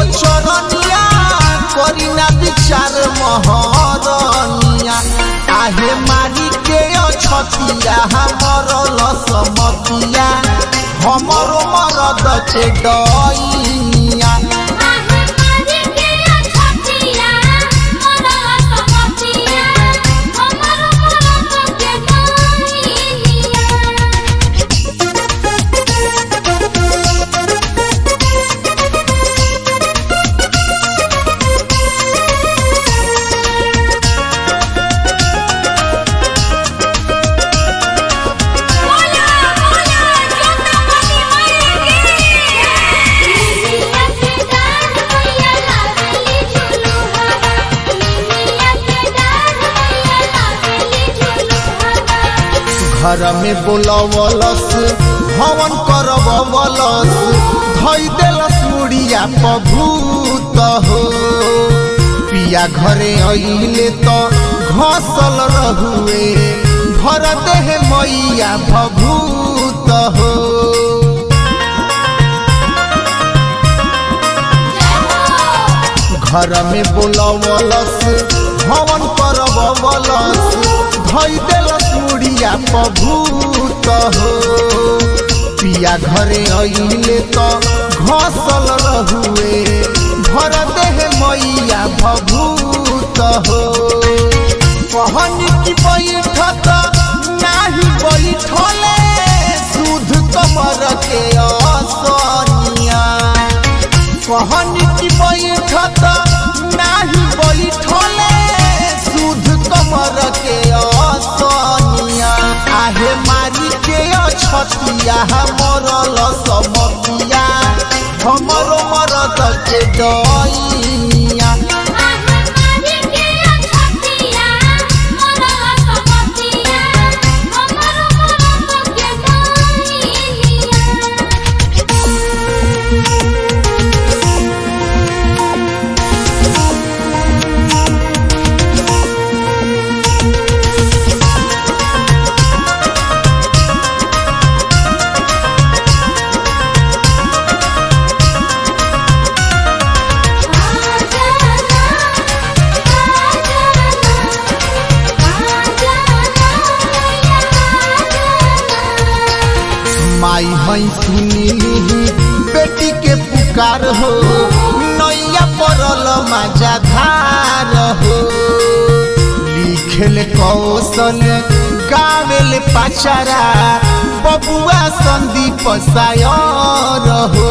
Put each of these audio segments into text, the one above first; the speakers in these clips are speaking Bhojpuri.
बचरनिया करी ना विचार महरनिया आहे मारी के अछतिया हमर लसमतिया हमर मरद के डइया आहे मारी के छतिया मोरा समतिया हमर मरद के गइलिया बोला बोला जोतापति माई की निमिया के डाल मैया लावेली झुलुहावा निमिया के डाल मैया लावेली झुलुहावा घर में बोलवलस भवन करवलस धई देलस मुड़िया पभूत हो पिया घरे अइले तो घसल रहुए भर देह मैया भभूत हो घर में बोलवलस भवन करवलस धई देलस मुड़िया पभूत हो पिया घरे अइले तो घसल रहुए भर देह मैया भभूत हो कहनी की बैठत नाही बैठले सुध कमर के असनिया कहनी की बैठत नाही बैठले सुध कमर के असनिया आहे मारी के अछतिया हमर लसमतिया हमर मरद के डइया आहे मारी के छतिया मोरा समतिया हमर मरद के गइलिया माई हई सुनी बेटी के पुकार हो नैया पड़ल माजा धार हो लिखेल कौशल गावेल पाचारा बबुआ संदीप सायर हो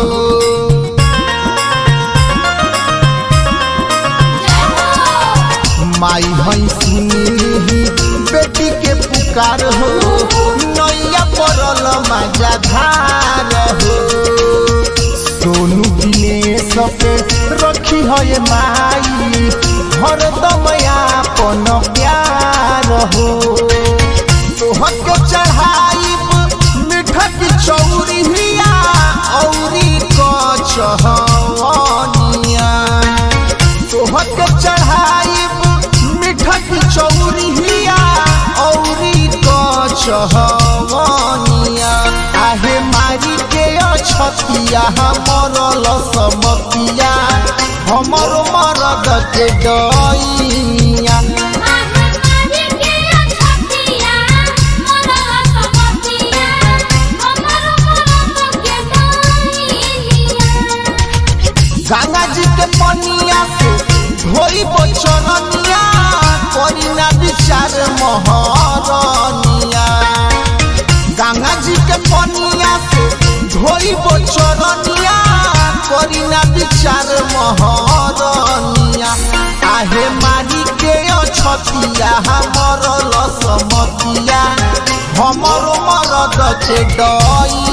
माई हई सुनी बेटी के पुकार हो नैया पड़ल माजा धार हो सोनू दिनेश पे रखी है माई हरदम आपन प्यार हो तोहके चढ़ाई मीठा की चौरिया औरी कचहनिया तोहके चढ़ाई मीठा की चौरिया औरी कचहनिया आहे मारी के अछतिया हमर लसमतिया हमर मरद के डइया गंगा जी के पनिया से धोई बचरनिया करी ना विचार महरनिया गंगा जी के पनिया से धोई बचरनिया करी ना विचार महरनिया आहे मारी के अछतिया हमर लसमतिया हमर मरद के डई